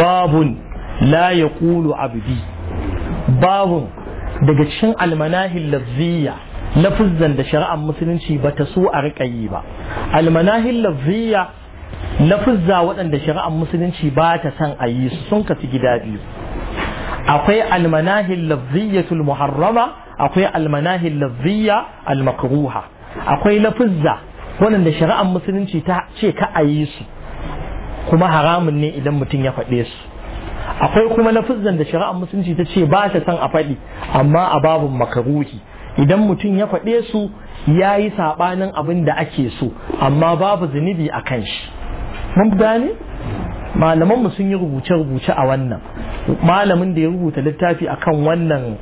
babun la yaqulu abdi babun daga cikin almanahil lafziya lafuzzan da shari'ar musulunci ba ta so a riƙa yi ba almanahil lafziya lafuzza waɗanda shari'ar musulunci ba ta son a yi su sun kasu gida biyu akwai almanahil lafziyatul muharrama akwai almanahil lafziya almakruha akwai lafuzza waɗanda shari'ar musulunci ta ce ka a yi su kuma haramun ne idan mutum ya faɗe su akwai kuma lafuzzan da shari'ar musulunci ta ce ba ta son a faɗi amma a babun makaruhi idan mutum ya faɗe su ya yi saɓanin abin da ake so amma babu zunubi a kan shi mun gane malamanmu sun yi rubuce-rubuce a wannan malamin da ya rubuta littafi akan wannan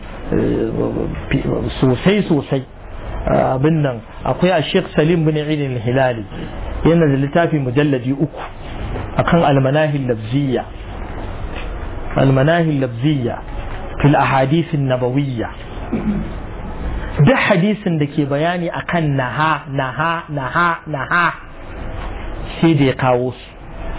sosai-sosai abin nan akwai a sheikh salim bin idin hilali yana da littafi mujalladi uku akan almanahin lafziya almanahin lafziya fil ahadithin nabawiyya duk hadisin da ke bayani akan naha naha naha naha sai da ya kawo su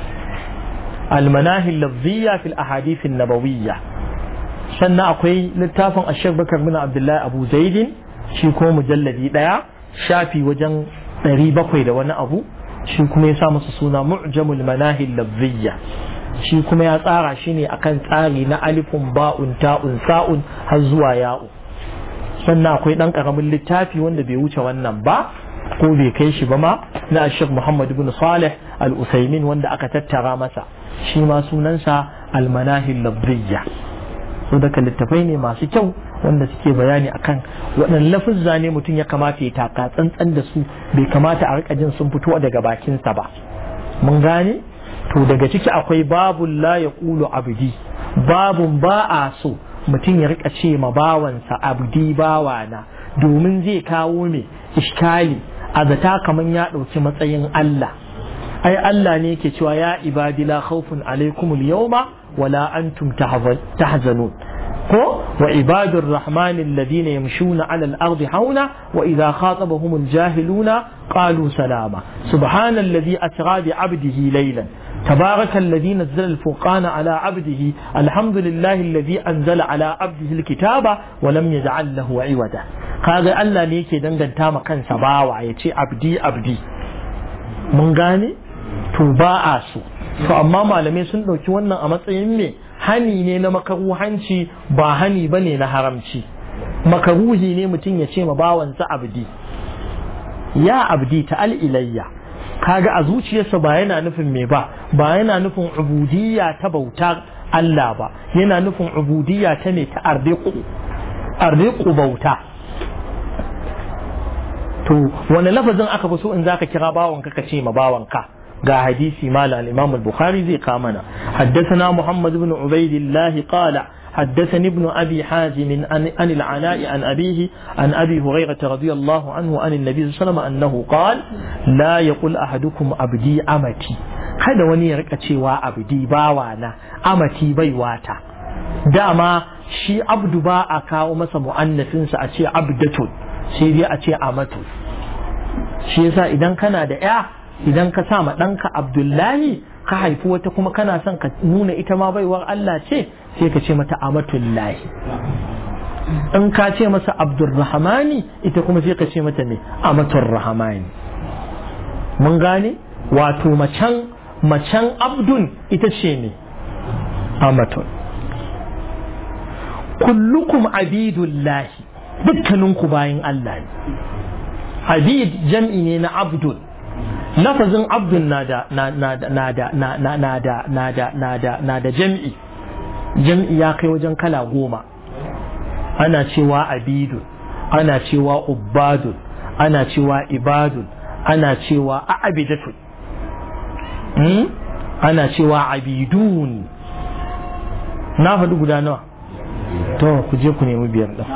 almanahin lafziya fil ahadithin nabawiyya sannan akwai littafin ashir bakar bin abdullahi abu zaidin shi ko mujalladi daya shafi wajen ɗari bakwai da wani abu shi kuma ya sa masa suna mu'jamul manahil lafziyya shi kuma ya tsara shi ne akan tsari na alifun ba'un ta'un sa'un har zuwa ya'u sannan akwai ɗan ƙaramin littafi wanda bai wuce wannan ba ko bai kai shi ba ma na ashir muhammad ibn salih al-usaimin wanda aka tattara masa shi ma sunansa al-manahil lafziyya so daga littafai ne masu kyau wanda suke bayani akan waɗannan lafuzza ne mutum ya kamata ya taka tsantsan da su bai kamata a rika jin sun fito daga bakinsa ba mun gane to daga ciki akwai babun la ya ƙulu abdi babun ba a so mutum ya rika ce ma bawansa abdi bawana domin zai kawo mai iskali a zata kamar ya ɗauki matsayin Allah ai Allah ne yake cewa ya ibadi la khawfun alaikumul yawma wala antum tahzanun ko wa ibadur rahman alladhina yamshuna ala al-ardi hauna wa idha khatabahum al-jahiluna qalu salama subhana alladhi asra bi 'abdihi laylan تبارك الذي نزل الفرقان على عبده الحمد لله الذي أنزل على عبده الكتاب ولم يجعل له عودا قال الله ne yake danganta ma kansa bawa ya ce abdi abdi mun gane to ba a so to amma malamai sun ɗauki wannan a matsayin me hani ne na makaruhanci ba hani ba ne na haramci makaruhi ne mutum ya ce ma bawansa abdi ya abdi ta al'ilayya kaga a zuciyarsa ba yana nufin me ba ba yana nufin ubudiyya ta bauta Allah ba yana nufin ubudiyya ta ne ta ardiku ardiku bauta to wani lafazin aka fi so in zaka kira bawanka ka ce ma bawanka ga hadisi mala al-Imam al-Bukhari zai ka mana haddathana Muhammad ibn Ubaidillah qala حدثني ابن أبي حازم عن, عن العلاء عن أبيه عن أبي هريرة رضي الله عنه عن النبي صلى الله عليه وسلم أنه قال لا يقول أحدكم أبدي أمتي kada wani ya rika cewa abdi bawana amati baiwata dama shi abdu ba a kawo masa mu'annafinsa a ce abdatun sai dai a ce amatu shi yasa idan kana da ya idan ka sa ma ɗanka abdullahi ka haifi wata kuma kana son ka nuna ita ma baiwar Allah ce sai ka ce mata amatullahi in ka ce masa abdurrahmani ita kuma sai ka ce mata ne amatul rahmani mun gane wato macen macen abdun ita ce ne amatun kullukum abidullahi dukkaninku bayan Allah ne abid jam'i ne na abdun lafazin abdun na da na da na da na da na da na da na da na da jam'i jam'i ya kai wajen kala goma ana cewa abidun ana cewa ubbadun ana cewa ibadun ana cewa a'abidatun ana cewa abidun na faɗi guda nawa to ku je ku nemi biyar ɗin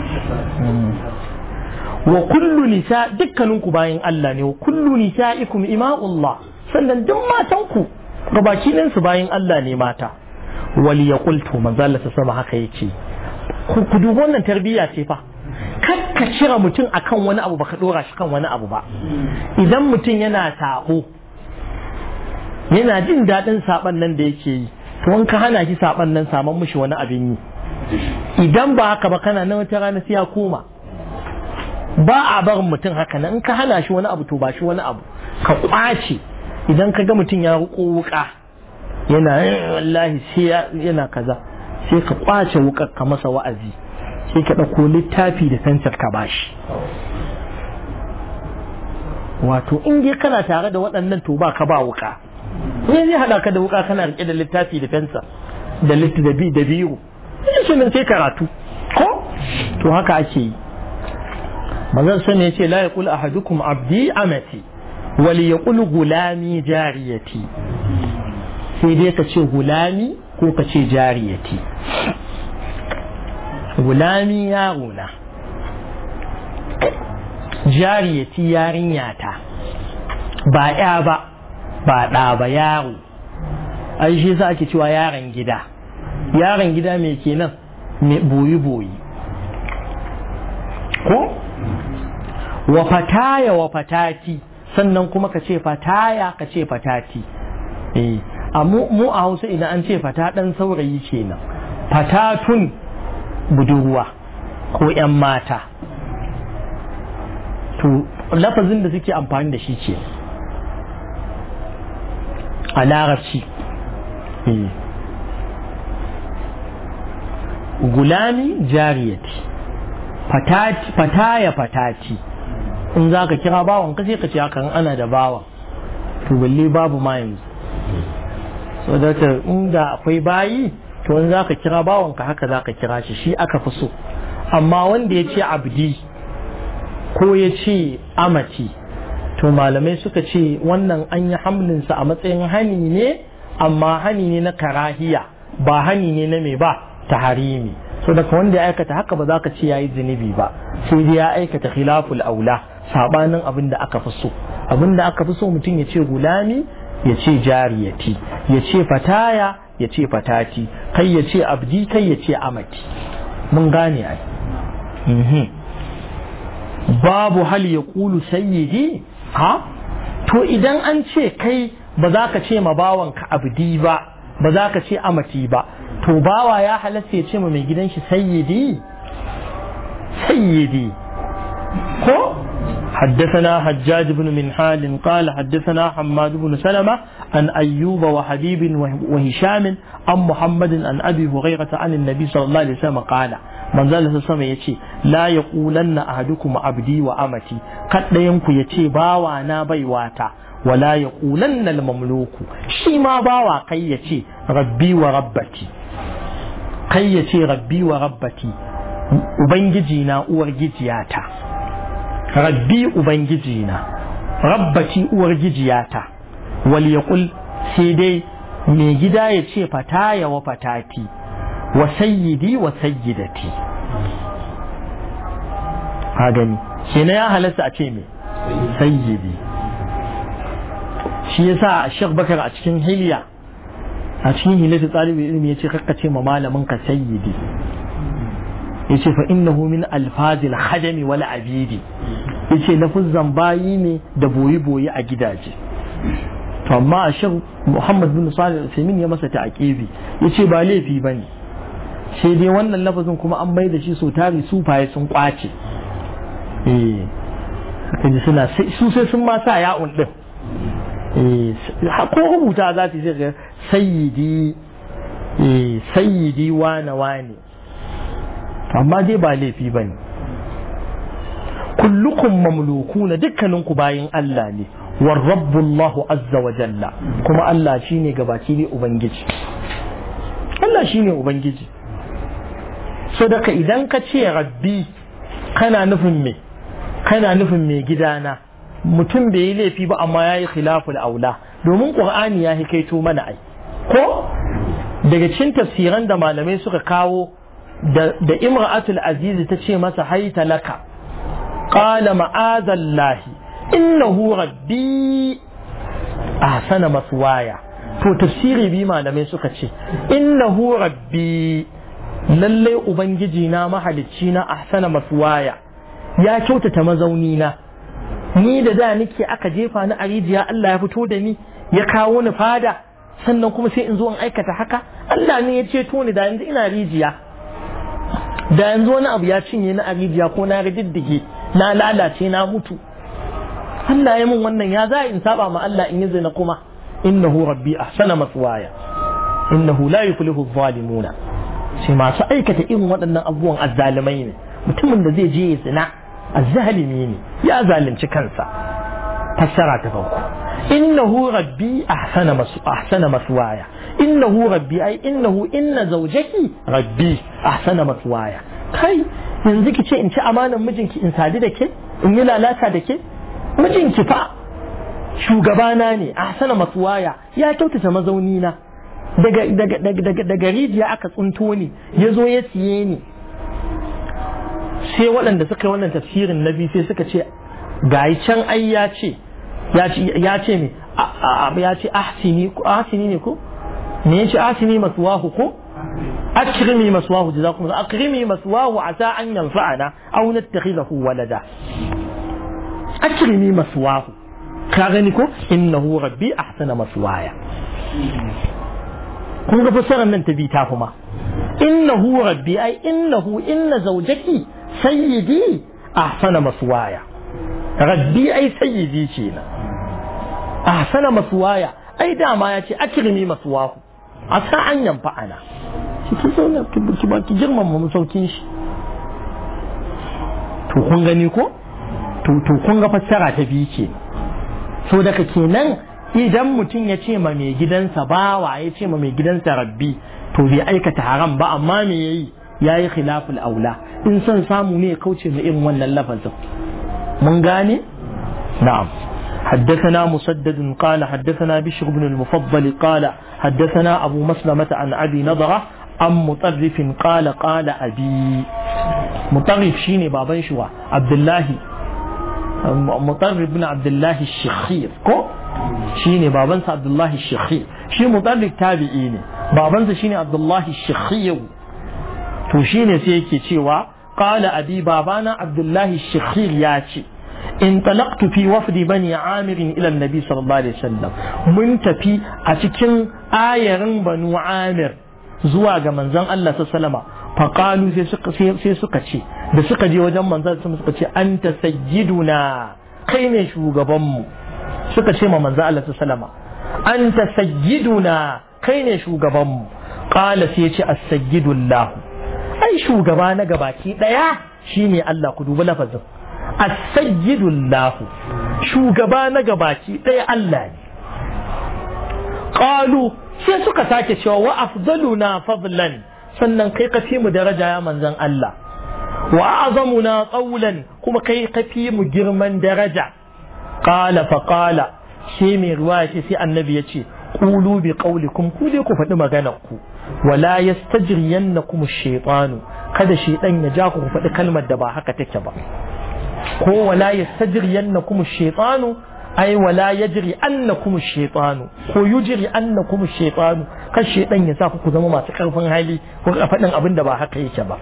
wa kullu nisa dukkaninku bayan Allah ne wa kullu nisa'ikum ima'ullah sannan duk matanku gabaki su bayan Allah ne mata wal yaqul to manzo Allah ta sama haka yace ku ku dubi wannan tarbiyya ce fa kar ka cira mutum akan wani abu baka dora shi kan wani abu ba idan mutum yana sabo yana jin daɗin saban nan da yake yi to in ka hana shi saban nan saman mishi wani abin yi idan ba haka ba kana nan wata rana sai ya koma ba a barin mutum haka nan in ka hana shi wani abu to ba shi wani abu ka kwace idan ka ga mutum ya ruko wuka yana wallahi sai yana kaza sai ka kwace wukar ka masa wa'azi sai ka ɗauko littafi da fensir ka bashi wato in dai kana tare da waɗannan to ba ka ba wuka ne zai haɗa ka da wuka kana riƙe da littafi da fensir da littafi da biyu shi nan sai karatu ko to haka ake yi manzon sani ya ce la yaqul ahadukum abdi amati wal yaqul gulami jariyati sai dai ka ce gulami ko ka ce jariyati gulami yaro na jariyati yarinyata ba ya ba ba ɗa ba yaro ai shi sa ake cewa yaron gida yaron gida mai kenan mai boyi-boyi ko wa fataya wa fatati sannan kuma ka ce fataya ka ce fatati eh a mu a hausa idan an ce fata ɗan saurayi kenan fatatun budurwa ko 'yan mata to lafazin da suke amfani da shi ce a larabci gulami jariyati fataya fatati in za ka kira bawan ka sai ka ce hakan ana da bawan to balle babu ma yanzu so da inda akwai bayi to in za ka kira bawan ka haka za ka kira shi shi aka fi so amma wanda ya ce abdi ko ya ce amati to malamai suka ce wannan an yi hamlinsa a matsayin hani ne amma hani ne na karahiya ba hani ne na mai ba ta harimi so daga wanda ya aikata haka ba za ka ce ya yi zunubi ba sai dai ya aikata khilaful aula sabanin abin da aka fi so abin da aka fi so mutum ya ce gulami ya ce jariyati ya ce fataya ya ce fatati kai ya ce abdi kai ya ce amati mun gane ai babu hal ya kulu sayyidi ha to idan an ce kai ba za ka ce ma bawanka abdi ba ba za ka ce amati ba to bawa ya halatta ya ce ma mai gidan shi sayyidi sayyidi ko حدثنا حجاج بن منحال قال حدثنا حماد بن سلمة عن أيوب وحبيب وهشام عن محمد عن أبي هريرة عن النبي صلى الله عليه وسلم قال من ذلك سمع يتي لا يقولن أحدكم عبدي وأمتي قد ينكو يتي باوانا بيواتا ولا يقولن المملوك شما باوا قي يتي ربي وربتي قي يتي ربي وربتي وبنجينا أورجيتياتا rabbi ubangijina rabbati uwar gijiyata wal yaqul sai dai mai gida ya ce fataya wa fatati wa sayyidi wa sayyidati ha gani kenan ya halasta a ce me sayyidi shi yasa Sheikh Bakar a cikin hilya a cikin hilatu talibin ilimi yace kakka ce ma malamin ka sayyidi yace fa innahu min alfazil khadami wal abidi yace lafuzzan bayi ne da boyi boyi a gidaje to amma a shan Muhammad bin Salih al-Uthaymeen ya masa ta'aqibi yace ba laifi bane sai dai wannan lafazin kuma an bai da shi so tari sufaye sun kwace eh kaji suna su sai sun ma sa ya'un din eh ko rubuta za su sai sayyidi eh sayyidi wane wane amma dai ba laifi ba ne kullukum mamlukuna dukkaninku bayin Allah ne war rabbullahu azza wa jalla kuma Allah shine gabaci ne ubangiji Allah shine ubangiji so daga idan ka ce rabbi kana nufin me kana nufin me gidana mutum bai yi laifi ba amma ya yi khilaful aula domin qur'ani ya hikaito mana ai ko daga cikin tafsiran da malamai suka kawo da imra'atul aziz ta ce masa haita laka qala ma'azallahi innahu rabbi ahsana maswaya to tafsiri bi malamai suka ce innahu rabbi lallai ubangiji na mahalicci na ahsana maswaya ya kyautata mazauni na ni da da nake aka jefa ni a rijiya Allah ya fito da ni ya kawo ni fada sannan kuma sai in zo in aikata haka Allah ne ya ceto ni da yanzu ina rijiya da yanzu wani abu ya cinye ni a rijiya ko na riddige na lalace na mutu Allah ya mun wannan ya za in saba ma Allah in yi zina kuma innahu rabbi ahsana maswaya innahu la yuflihu adh-dhalimuna sai masu aikata irin waɗannan abubuwan azzalimai ne mutumin da zai je ya zina azzalimi ne ya zalunci kansa fassara ta farko innahu rabbi ahsana masu ahsana maswaya innahu rabbi ai innahu inna zawjaki rabbi ahsana maswaya kai yanzu ki ce in ci amanan mijinki in sadu da ke in yi lalata da ke mijinki fa shugabana ne ahsana maswaya ya kyautata mazauni na daga daga daga daga rijiya aka tsunto ni ya zo ya siye ni sai waɗanda suka yi wannan tafsirin na biyu sai suka ce gayi can ai ya ce ya ce me ya ce ahsini ahsini ne ko me ya ce ahsini maswahu ko akrimi maswahu jazakum akrimi maswahu asa an yanfa'ana aw nattakhidahu walada akrimi maswahu ka gani ko innahu rabbi ahsana maswaya kun ga fasarar nan ta bi ta kuma innahu rabbi ai innahu inna zawjaki sayyidi ahsana maswaya rabbi ai sayyidi kenan ahsana maswaya ai dama ya ce akrimi maswahu a sa an yamfa ana shi ki zauna ki ba ki girmama masaukin shi to kun gani ko to to kun ga fassara ta biyu ke so daga kenan idan mutum ya ce ma mai gidansa bawa ya ce ma mai gidansa rabbi to bai aikata haram ba amma me yayi yayi khilaful aula in son samu ne ya kauce ma irin wannan lafazin mun gane na'am حدثنا مسدد قال حدثنا بشر بن المفضل قال حدثنا أبو مسلمة عن أبي نضرة عن مطرف قال قال أبي مطرف شيني بابا شوا عبد الله مطرف بن عبد الله الشخير كو شيني بابا عبد الله الشخير شي مطرف تابعيني بابا شيني عبد الله الشخير to shine sai yake cewa qala abi babana abdullahi shakhir ya ce in talaqtu fi wafdi bani amir ila annabi sallallahu alaihi wasallam mun tafi a cikin ayarin banu amir zuwa ga manzon Allah sallallahu fa qalu sai suka sai suka ce da suka je wajen manzon sallallahu suka ce anta sayyiduna kai ne shugaban mu suka ce ma manzon Allah sallallahu anta sayyiduna kai ne shugaban mu qala sai ya ce as-sayyidullah ai shugaba na gabaki daya shine Allah ku dubi lafazin as-sayyidullah shugaba na gabaki daya Allah ne qalu sai suka sake cewa wa afdaluna fadlan sannan kai ka fi mu daraja ya manzon Allah wa a'zamuna qawlan kuma kai ka fi mu girman daraja qala fa qala sai mai ruwa ce sai annabi ya ce qulu bi qawlikum ku dai ku faɗi maganar ku wala yastajriyannakum ash-shaytanu kada shaytan ya ja ku faɗi kalmar da ba haka take ba ko wala yastajriyannakum ash-shaytanu ai wala yajri annakum ash-shaytanu ko yujri annakum ash-shaytanu kan shaytan ya sa ku zama masu karfin hali ko faɗin abin da ba haka yake ba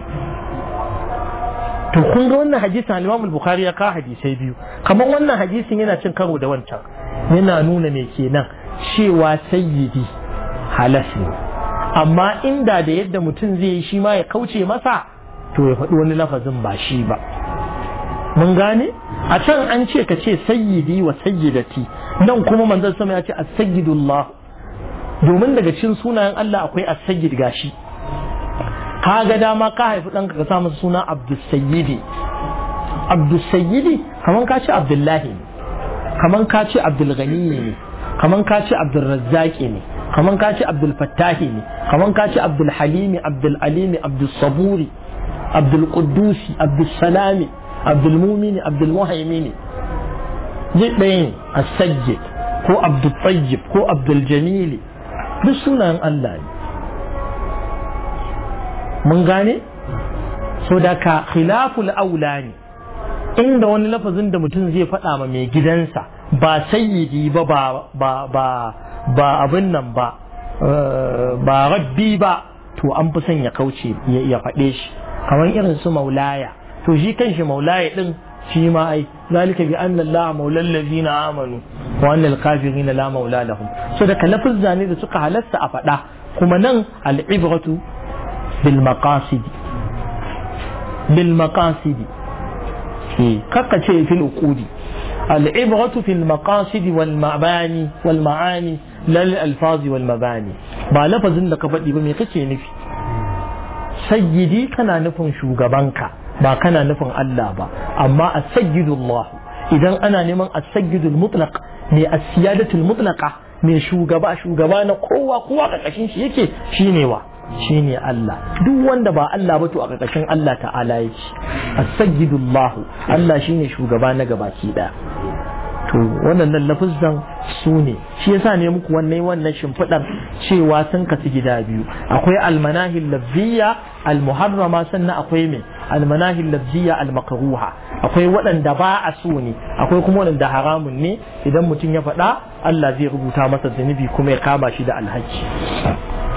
to kun ga wannan hadisin al-Imam al-Bukhari ya ka hadisai biyu kamar wannan hadisin yana cin karo da wancan yana nuna me kenan cewa sayyidi halas ne amma inda da yadda mutum zai yi shi ma ya kauce masa to ya faɗi wani lafazin ba shi ba mun gane a can an ce ka ce sayyidi wa sayyidati nan kuma manzon sama ya ce as-sayyidullah domin daga cikin sunayen Allah akwai as-sayyid gashi ka ga dama ka haifi ɗanka ka sa masa suna abdussayyidi abdussayyidi kaman ka ce abdullahi ne kaman ka ce abdulghani ne kaman ka ce abdulrazzaki ne kaman ka ce abdulfattahi ne kaman ka ce abdulhalimi abdulalimi abdulsaburi abdulqudusi abdulsalami abdulmumini abdulmuhaimini zai ɗaya ne as-sajjid ko abdultayyib ko abduljamili duk sunayen Allah ne mun gane so da ka khilaful aula ne inda wani lafazin da mutum zai faɗa ma mai gidansa ba sayyidi ba ba ba ba abin nan ba ba rabbi ba to an fi son ya kauce ya faɗe shi kamar irin su maulaya to shi kan shi maulaya din shi ma ai zalika bi anna Allah maula allazina amanu wa anna al-kafirina la maula lahum so da lafuzza ne da suka halasta a faɗa kuma nan al-ibratu bil maqasid bil maqasid kaka ce fil uqudi al-ibratu fil maqasid wal mabani wal ma'ani lal alfazi wal mabani ba lafazin da ka faɗi ba me kake nufi sayyidi kana nufin shugabanka ba kana nufin Allah ba amma as-sayyidullah idan ana neman as-sayyidul mutlaq ne as-siyadatul mutlaqa ne shugaba shugaba na kowa kowa karkashin shi yake shine wa shine Allah duk wanda ba Allah ba to a karkashin Allah ta'ala yake as-sayyidullah Allah shine shugaba na gabaki daya to wannan lafuzan su ne shi yasa ne muku wannan wannan shimfiɗar cewa sun kasu gida biyu akwai almanahil lafziya almuharrama sannan akwai mai almanahil lafziya almakruha akwai waɗanda ba a so ne akwai kuma waɗanda haramun ne idan mutum ya faɗa Allah zai rubuta masa zunubi kuma ya kama shi da alhaki